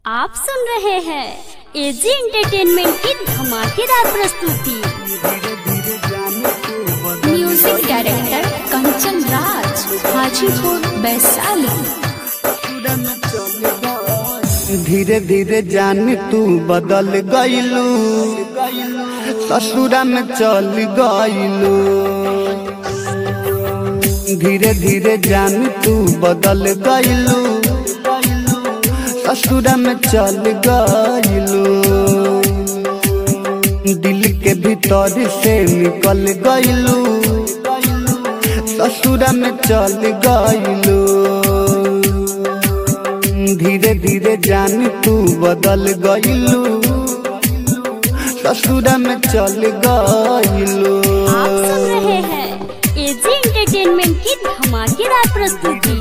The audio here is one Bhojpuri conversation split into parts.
आप सुन रहे हैं एजी एंटरटेनमेंट की धमाकेदार प्रस्तुति म्यूजिक डायरेक्टर कंचन राज हाजीपुर वैशाली धीरे धीरे जान तू बदल गईलू ससुरा में चल गईलू धीरे धीरे जान तू बदल गईलू ससुरा में चल गईलू दिल के भीतर से निकल गईलू ससुरा में चल गईलू धीरे धीरे जान तू बदल गईलू ससुरा में चल गईलू आप सुन रहे हैं एजी एंटरटेनमेंट की धमाकेदार प्रस्तुति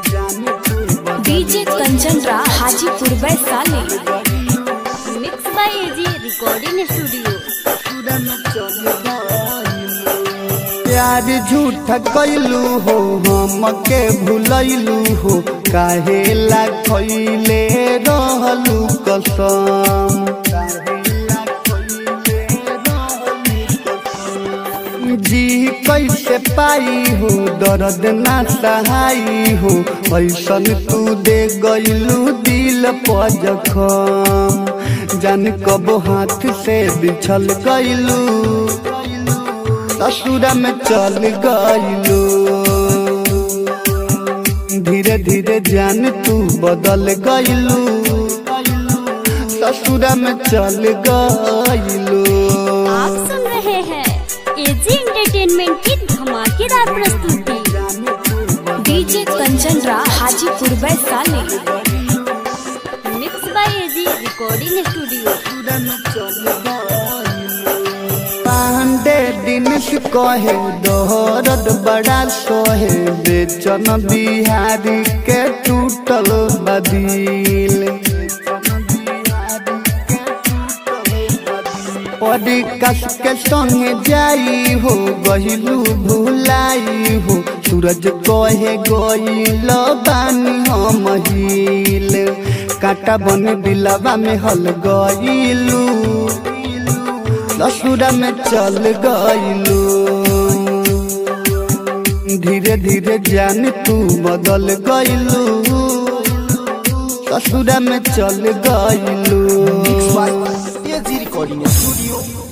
DJ Kanchan Raj Hajipur Vaishali mix by AG recording studio प्यार झूठ कैलू हो हम के भूलैलू हो काहे ला खैले रहलू कसम जी कैसे पाई हो दर्द ना सहाई हो ऐसन तू दे गईलू दिल पर जखम जान कब हाथ से बिछल गईलू ससुरा में चल गईलू धीरे धीरे जान तू बदल गईलू ससुरा में चल गईलू आप सुन रहे हैं एजी एंटरटेनमेंट की धमाकेदार प्रस्तुति DJ Kanchan Raj Hajipur Vaishali mix by AG recording studio पांडे दिन से कहे दोहरद बड़ा सोहे बेचन बिहारी के टूटल बदिल परी कस के संगे जाई हो गहिलू भुलाई हो सूरज कहे गईल बानी हम हिल काटा बन दिलवा में हल गईलू ससुरा में चल गईलू धीरे धीरे जान तू बदल गईलू ससुरा में चल गईलू एजी रिकॉर्डिंग स्टूडियो